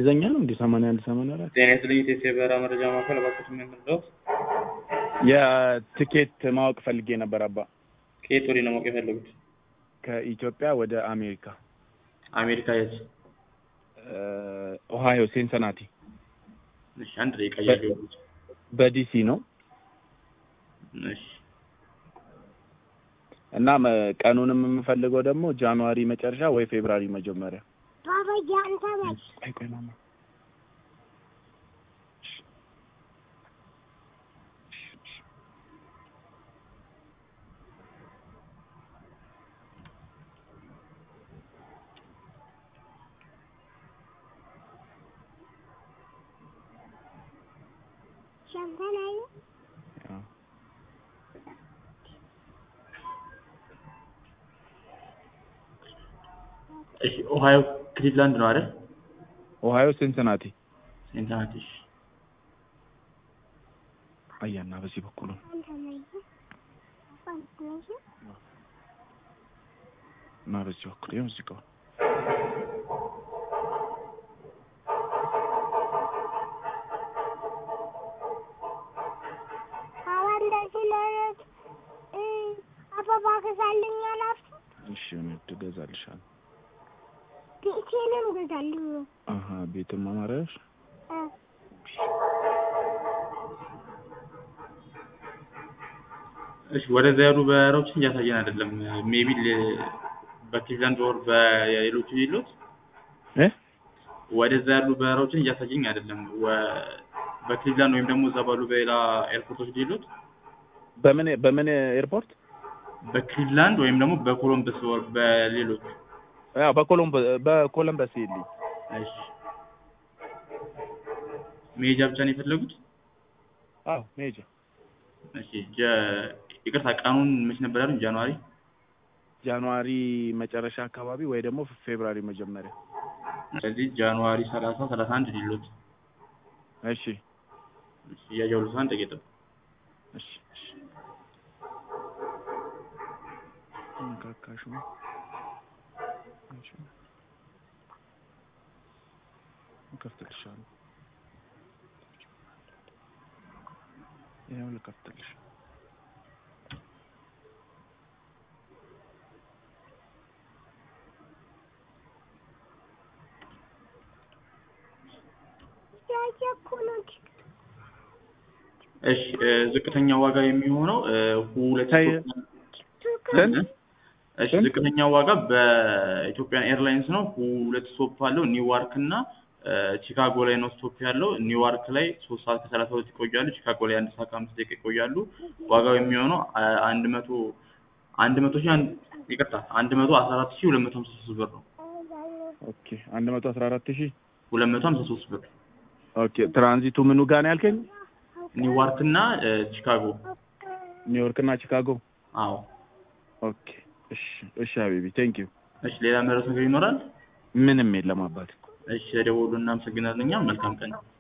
እንግሊዘኛ ነው እንዴ? ሰማንያ አንድ ሰማንያ አራት ጤና ይስጥልኝ የኢትዮጵያ የበረራ መረጃ ማዕከል እባክዎት ምን ልርዳዎት? የትኬት ማወቅ ፈልጌ ነበር አባ። ከየት ወዴት ነው ማወቅ የፈለጉት? ከኢትዮጵያ ወደ አሜሪካ አሜሪካ የት? ኦሃዮ ሴንሰናቲ እሺ አንድ ደቂቃ እያየሁት። በዲሲ ነው እሺ እና መ- ቀኑንም የምፈልገው ደግሞ ጃንዋሪ መጨረሻ ወይ ፌብራሪ መጀመሪያ። ባባዬ አንተ ነህ። ቆይ ቆይ ማማ ሸምተን አየህ? አዎ። እሺ ኦሃዮ ክሊቭላንድ ነው አይደል? ኦሃዮ ሴንሰናቲ ሴንታናቲ እሺ አያና በዚህ በኩል ነው አንተ ነህ። አንተ ነህ። እና በዚህ በኩል ይኸው እዚህ ጋር አዎ እንደዚህ ለእለት እ አበባ ገዛልኝ አላልኩም? እሺ እኔ ትገዛልሻለሁ። ቤቴንም ገዛልኝ። አሀ ቤትም አማራሽ እ እሺ ወደዛ ያሉ በረራዎችን እያሳየን አይደለም። ሜቢ በክሊቭላንድ ወር በሌሎቹ ሌሎች እ ወደዛ ያሉ በረራዎችን እያሳየኝ አይደለም። ወ- በክሊቭላንድ ወይም ደግሞ እዛ ባሉ በሌላ ኤርፖርቶች ሌሎች በምን በምን ኤርፖርት? በክሊቭላንድ ወይም ደግሞ በኮሎምበስ ወር በሌሎች ያው በኮሎምበ በኮሎምበስ ይልኝ እሺ መሄጃ ብቻ ነው የፈለጉት? አዎ መሄጃ እሺ ጀ- ይቅርታ ቀኑን መች ነበር ያሉኝ? ጃንዋሪ ጃንዋሪ መጨረሻ አካባቢ ወይ ደግሞ ፌብራሪ መጀመሪያ። ስለዚህ ጃንዋሪ ሰላሳ ሰላሳ አንድ ሌሎት እሺ እያየሁት አንድ ደቂቃ እሺ እሺ ነካካሽ ነው እሺ እከፍትልሻለሁ ይኸው ልከፍትልሽ ያየኩ ነው። እሺ እ፣ ዝቅተኛ ዋጋ የሚሆነው እ፣ ሁለት ታይ- ስንት? እሺ ስንት? ዝቅተኛ ዋጋ በኢትዮጵያን ኤርላይንስ ነው። ሁለት ስቶፕ አለው ኒውዋርክ እና እ፣ ቺካጎ ላይ ነው ስቶፕ ያለው። ኒውዋርክ ላይ ሶስት ሰዓት ከሰላሳ ሁለት ይቆያሉ። ቺካጎ ላይ አንድ ሰዓት ከአምስት ደቂቃ ይቆያሉ። ዋጋው የሚሆነው አ- አንድ መቶ አንድ መቶ ሺህ አንድ ይቅርታ አንድ መቶ አስራ አራት ሺህ ሁለት መቶ ሀምሳ ሶስት ብር ነው። ኦኬ አንድ መቶ አስራ አራት ሺህ ሁለት መቶ ሀምሳ ሶስት ብር ኦኬ ትራንዚቱ ምኑ ጋር ነው ያልከኝ? ኒውዋርክ እና እ፣ ቺካጎ ኒውዮርክ እና ቺካጎ። አዎ። ኦኬ እሺ እሺ ሀቢቢ ቴንክ ዩ። እሺ ሌላ መረስ ነገር ይኖራል? ምንም የለም አባት። እሺ ደውሉ። እናመሰግናለን። እኛም መልካም ቀን